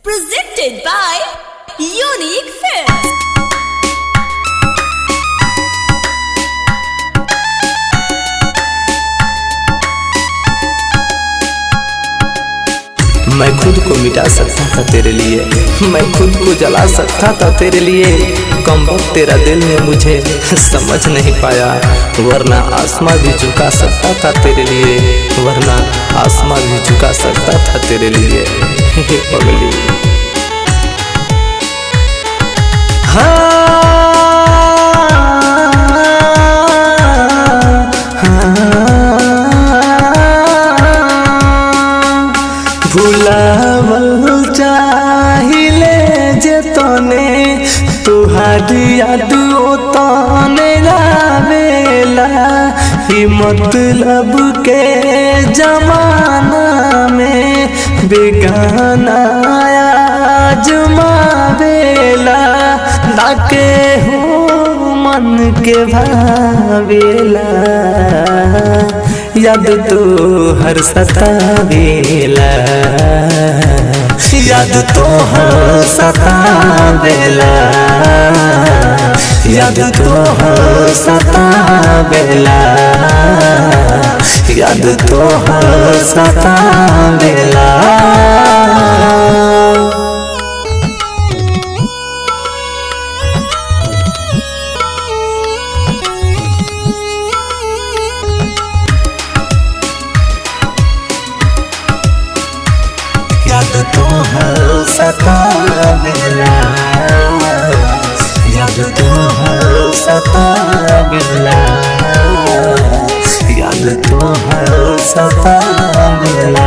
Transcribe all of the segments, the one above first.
Presented by Unique Films. मैं खुद को मिटा सकता था तेरे लिए मैं खुद को जला सकता था तेरे लिए कम वक्त तेरा दिल ने मुझे समझ नहीं पाया वरना आसमां भी झुका सकता था तेरे लिए वरना आसमां भी झुका सकता था तेरे लिए हे पगली भुलावल चाहिले जे तने तुहारी याद ओ तने रावेला ही मतलब के जमाना में बेगाना आजमावेला डाके हूँ मन के भावेला याद तो हर सतावेला याद तो हर सतावेला याद तो हर सतावेला याद तो हर सतावेला याद तो हर सतावेला याद तो हर सतावेला याद तो हर सतावेला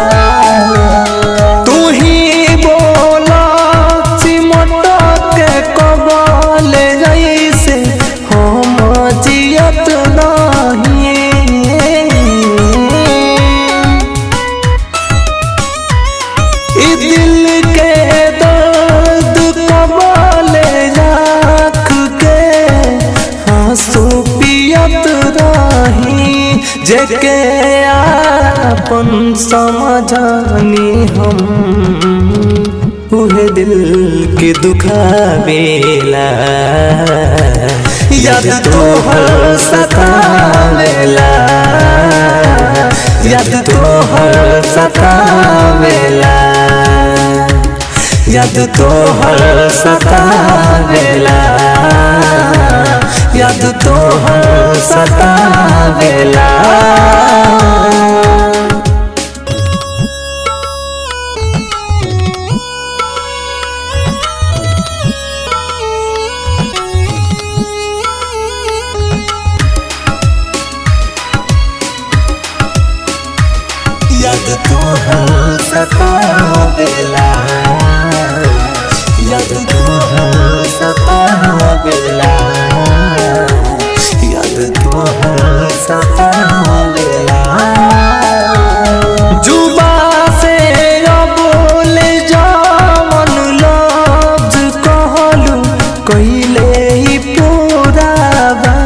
तू ही बोला सिमट के कबल जैसे हम जियत नहीं ई दिल के दर्द कबाले राख के आंसू पियत रही जेके आपन समझनी हम उहे दिल के दुखावेला याद तो हर सतावेला याद तो हर सतावेला याद तो हर सतावेला याद तो हर सतावेला याद तो हर सतावेला याद तो हर सतावेला याद तो हर सतावेला जुबा से बोल जावन लफ्ज कहलू कइले ही पूरा बा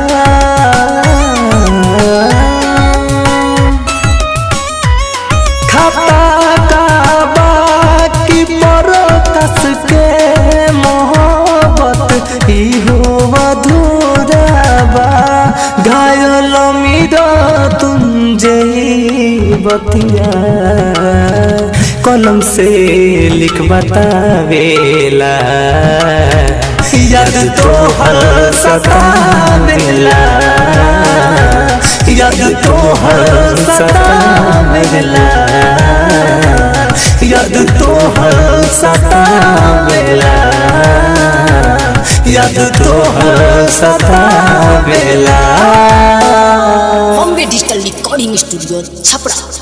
खाता का बाकी पर कस के मोहब्बत इहो अधूरा बा घायल मीरा तुम जई बतिया कलम से लिख बतावेला याद तो हर सतावेला याद तो हर सतावेला याद तो हर सतावेला याद तो हर सतावेला Bombay Digital Recording Studio, Chapra.